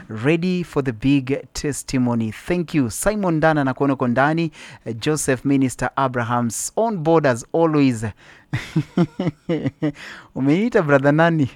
ready for the big testimony thank you simon dana na kuona uko ndani uh, joseph minister abrahams on board as always umeniita brother nani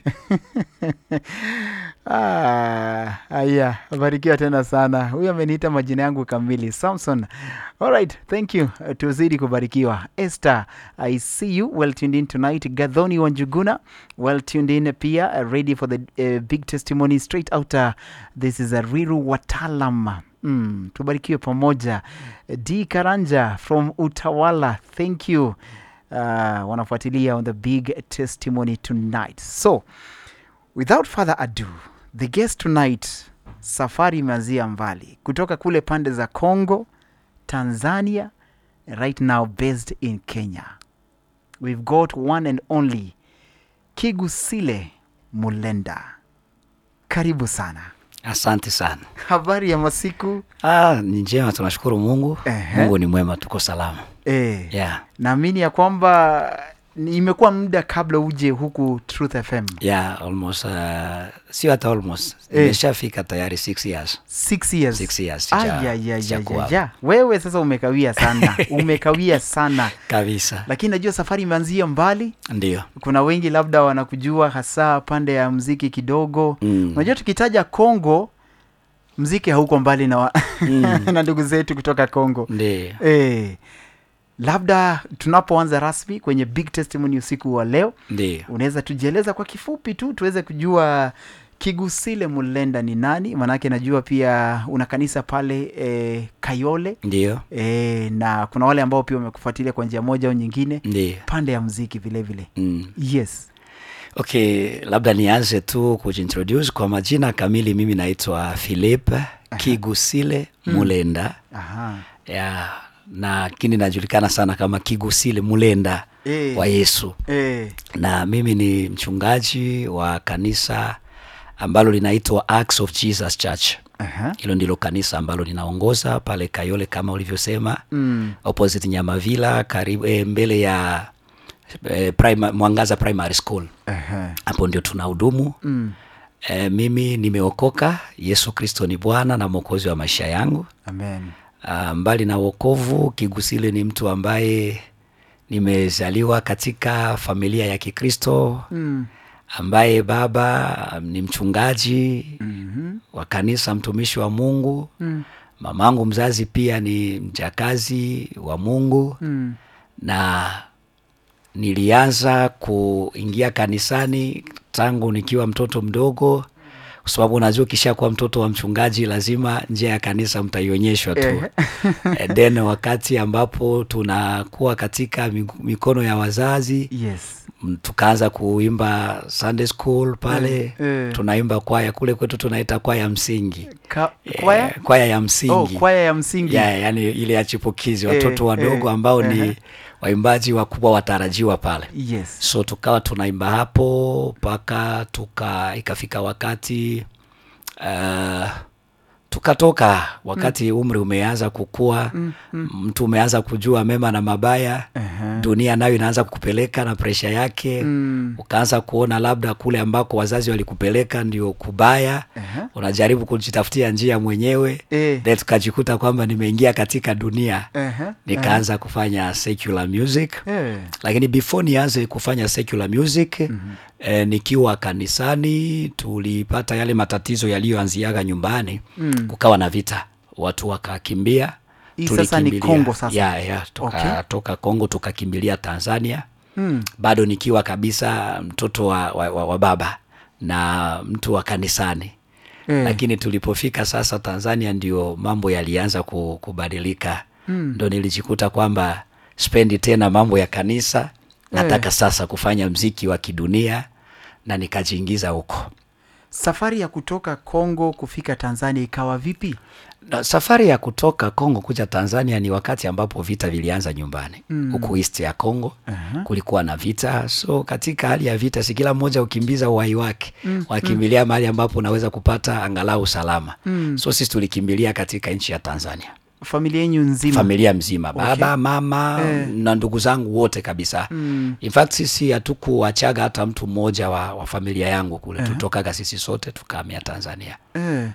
Ah, aya barikiwa tena sana huyu ameniita majina yangu kamili samson alright thank you Uh, tuzidi kubarikiwa esther i see you well tuned in tonight gadhoni wanjuguna well tuned in pia uh, ready for the uh, big testimony straight out uh, this is a riru watalam mm, tubarikiwe pamoja d karanja from utawala thank you uh, wanafuatilia on the big testimony tonight so without further ado the guest tonight safari imeanzia mbali kutoka kule pande za congo tanzania right now based in kenya we've got one and only kigusile mulenda karibu sana Asante sana. habari ya masiku Ah, ni njema, tunashukuru Mungu. Ehe. Mungu ni mwema, tuko salama. eh, Yeah. naamini ya kwamba ni- imekuwa muda kabla uje huku truth fm Yeah, almost uh, sio hata almost. Eh. Nimeshafika tayari 6 years. six years, Six years, Ah, sija- ya, ya, ya, sijakuwa ya, ya. wewe sasa umekawia sana umekawia sana Kabisa. lakini najua safari imeanzia mbali Ndio. kuna wengi labda wanakujua hasa pande ya mziki kidogo Mm. unajua tukitaja congo mziki hauko mbali na, wa... Mm. na ndugu zetu kutoka congo Ndio. e, labda tunapoanza rasmi kwenye big testimony usiku wa leo Ndio. unaweza tujieleza kwa kifupi tu tuweze kujua kigusile mulenda ni nani maanake najua pia una kanisa pale e, kayole Ndio. e, na kuna wale ambao pia wamekufuatilia kwa njia moja au nyingine Ndio. pande ya mziki vile vile Mm. yes Okay, labda nianze tu kujintroduce kwa majina kamili. Mimi naitwa Philip Kigusile Mulenda. Aha. Yeah, na lakini najulikana sana kama Kigusile Mulenda Eh. wa Yesu. E, na mimi ni mchungaji wa kanisa ambalo linaitwa Acts of Jesus Church. aha. Hilo ndilo kanisa ambalo linaongoza pale Kayole kama ulivyosema, Mm. opposite Nyamavila, karibu eh, mbele ya eh, prima, Mwangaza Primary School. Aha. Hapo ndio tunahudumu. Mm. Eh, mimi nimeokoka. Yesu Kristo ni Bwana na Mwokozi wa maisha yangu. Amen. Ah, mbali na wokovu, Kigusile ni mtu ambaye nimezaliwa katika familia ya Kikristo Mm. ambaye baba um, ni mchungaji Mhm. wa kanisa, mtumishi wa Mungu. Mm. Mamangu mzazi pia ni mjakazi wa Mungu Mm. na nilianza kuingia kanisani tangu nikiwa mtoto mdogo, kwa sababu unajua ukishakuwa mtoto wa mchungaji lazima njia ya kanisa mtaionyeshwa tu. Eh. And then wakati ambapo tunakuwa katika migu- mikono ya wazazi yes m- tukaanza kuimba Sunday school pale Eh, eh. tunaimba kwaya kule kwetu tunaita kwaya msingi Ka- Eh, kwaya kwaya ya msingi oh, kwaya ya msingi ya, yani ile ya chipukizi watoto Eh, wadogo eh, ambao ehe. ni waimbaji wakubwa watarajiwa pale yes so tukawa tunaimba hapo mpaka tuka ikafika wakati uh, tukatoka wakati umri umeanza kukua mtu umeanza kujua mema na mabaya Ehe. dunia nayo inaanza kukupeleka na presha yake Mm. ukaanza kuona labda kule ambako wazazi walikupeleka ndio kubaya Ehe. unajaribu kujitafutia njia mwenyewe Eh. then tukajikuta kwamba nimeingia katika dunia Ehe. nikaanza kufanya secular music Eh. lakini before nianze kufanya secular music mm-hmm. eh, nikiwa kanisani tulipata yale matatizo yaliyoanziaga nyumbani Mm. kukawa na vita watu wakakimbia Hii sasa ni tulikimbilia- Kongo sasa? ya, ya, toka, Okay. toka Kongo tukakimbilia Tanzania Mm. bado nikiwa kabisa mtoto wa, wa, wa, wa baba na mtu wa kanisani Eh. lakini tulipofika sasa Tanzania ndio mambo yalianza ku- kubadilika Mm. ndo nilijikuta kwamba spendi tena mambo ya kanisa nataka sasa kufanya mziki wa kidunia na nikajiingiza huko safari ya kutoka Kongo kufika Tanzania ikawa vipi? na safari ya kutoka Kongo kuja Tanzania ni wakati ambapo vita vilianza nyumbani Mm. huku east ya Kongo Aha. kulikuwa na vita so katika hali ya vita si kila mmoja ukimbiza uhai wake wakimbilia mahali ambapo unaweza kupata angalau usalama Mm. so sisi tulikimbilia katika nchi ya Tanzania Familia yenyu nzima? familia mzima baba Okay. mama Eh. na ndugu zangu wote kabisa Mm. in fact sisi hatukuwachaga hata mtu mmoja wa, wa familia yangu kule tutokaga sisi sote tukahamia Tanzania Eh.